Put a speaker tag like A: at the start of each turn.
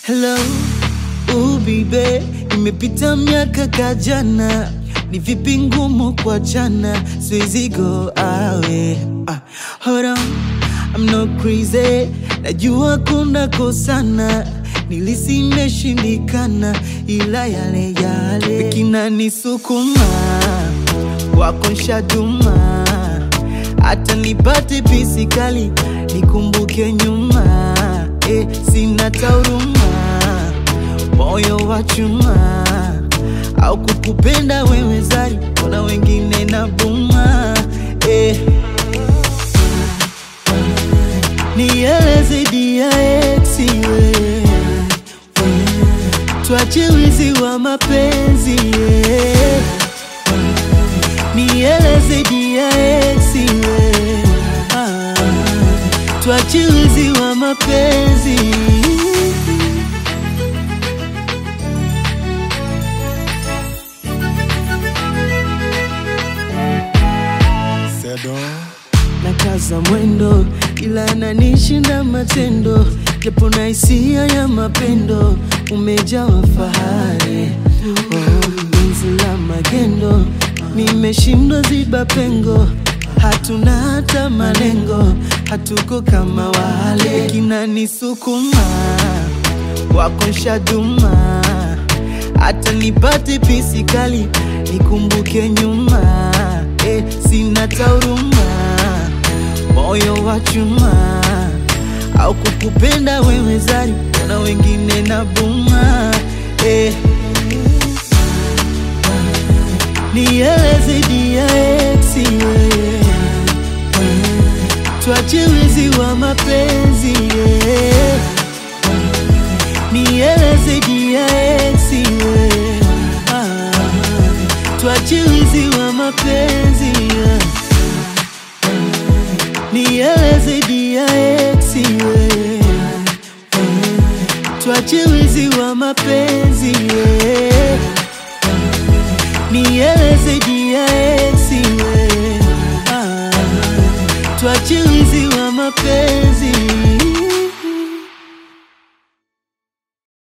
A: Hello, ubibe, imepita miaka kajana, ni vipi ngumu kwa jana, siwezi go awe. Ah, hold on, I'm not crazy, najua kuna kosana, nilisi imeshindikana, ila yale yale kinanisukuma wako nshaduma, hata nipate pisi kali nikumbuke nyuma eh, sina tauruma, moyo wa chuma au kukupenda wewe zari, kuna wengine na buma eh. Nieleze dia ex we tuache wizi wa mapenzi yeah. Nieleze dia ex we ah, tuache wizi wa mapenzi
B: Sedo
A: na kaza mwendo, ila ananishinda matendo, japo na hisia ya mapendo, umejawa fahari oh, penzi la magendo, nimeshindwa ziba pengo, hatuna hata malengo, hatuko kama wale, kinanisukuma wako nshaduma, hata nipate pisi kali nikumbuke nyuma eh, sina tauruma, moyo wa chuma au kukupenda wewe zari, kuna wengine na buma eh. Nieleze dia ex we tuache wizi wa mapenzi yeah. Nieleze dia ex we ah, tuache wizi wa mapenzi yeah. Nieleze dia ex we tuache wizi wa mapenzi yeah. Nieleze dia ex we ah, tuache wizi wa mapenzi